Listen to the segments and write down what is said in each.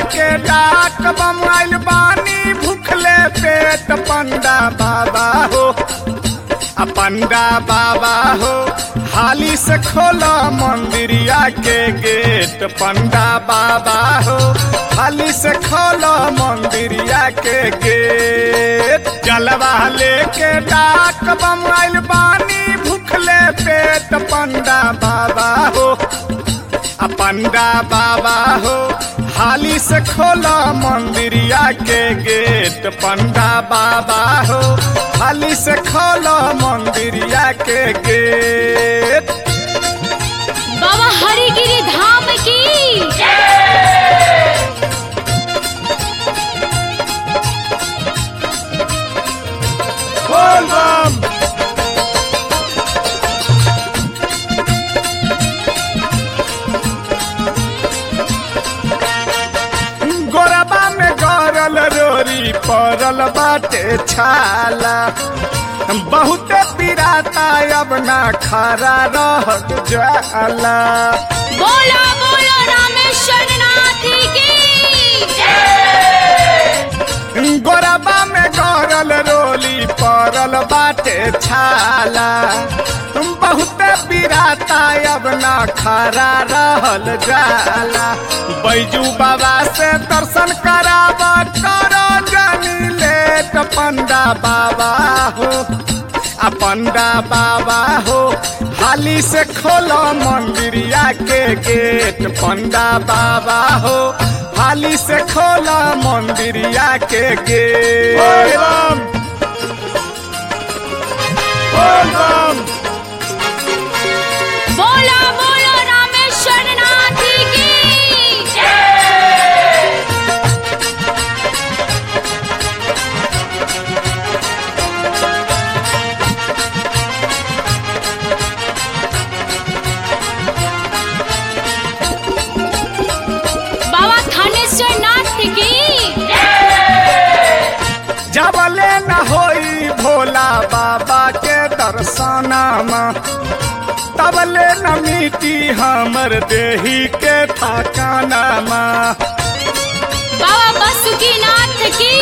लेके डाक बमाइल बानी भूखले पेट पंडा बाबा हो आ पंडा बाबा हो हाली से खोला मंदिरिया के गेट पंडा बाबा हो हाली से खोला मंदिरिया के गेट जलवा लेके डाक बमाइल बानी भूखले पेट पंडा बाबा हो आ पंडा बाबा हो हाली से खोला मंदिरिया के गेट पंडा बाबा हो हाली से खोला मंदिरिया के गेट बाबा हरिगिरी धाम की बोल बम गोरबा में गरल रोरी पड़ल बाटे छाला बहुते पिराता अब ना खरा रह जाला बोला बोला रामेश्वर नाथ की गोरबा में गरल रोली पड़ल बाटे छाला बहुते पिराता अब ना खरा रहल जाला बैजू बाबा से दर्शन कराब करो जानी लेट पंडा बाबा हो आ पंडा बाबा हो हाली से खोलो मंदिरिया के गेट पंडा बाबा हो हाली से खोला मंदिरिया के गेट बोला बोला रामेश्वर नाथ की बाबा थानेश्वर नाथ की जबले न होई भोला बाबा के दर्शनमा तबले न मिटी हमर देही के थकानमा बाबा बासुकीनाथ की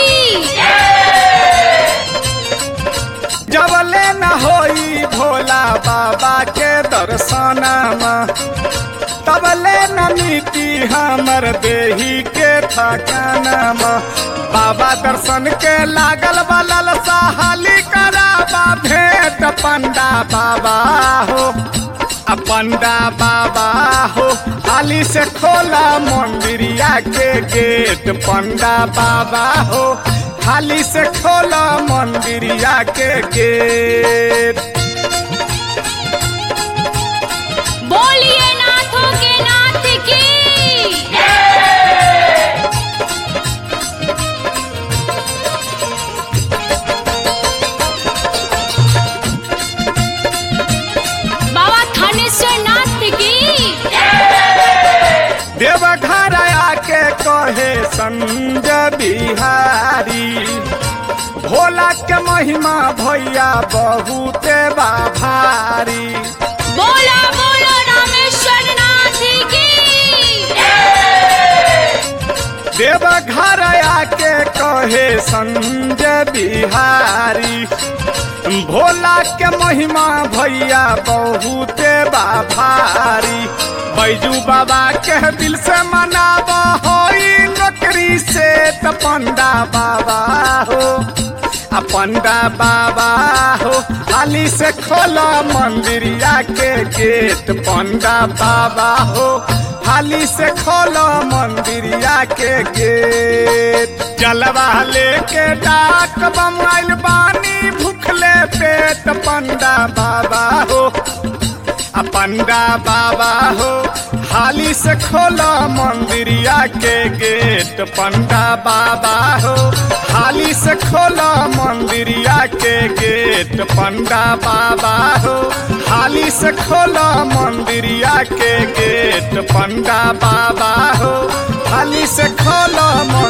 जबले न होई भोला बाबा के दर्शनमा तबले न मिटी हमर देही के थकानमा बाबा दर्शन के लागल बलल साहली कराबा भेंट पंडा बाबा हो आ पंडा बाबा हो हाली से खोला मंदिरिया के गेट पंडा बाबा हो हाली से खोला मंदिरिया के गेट बोलिए नाथों के नाथ की बाबा थानेश्वर नाथ की देवघर आके कहे संजय बिहारी भोला के महिमा भैया बहुते बा भारी बोला बोला रामेश्वर नाथ की देवघर आके कहे संजय बिहारी भोला के महिमा भैया बहुते बा भारी बैजू बाबा के दिल से मनाब होई नौकरी से त पंडा बाबा हो आ पंडा बाबा हो हाली से खोला मंदिरिया के गेट पंडा बाबा हो हाली से खोलो मंदिरिया के गेट जलवा लेके डाक बमाइल बानी भूखले पेट पंडा बाबा हो आ पंडा बाबा हो हाली से खोलो मंदिरिया के गेट पंडा बाबा हो हाली से खोलो मंदिरिया के गेट पंडा बाबा हो हाली से खोलो मंदिरिया के गेट पंडा बाबा हो हाली से खोलो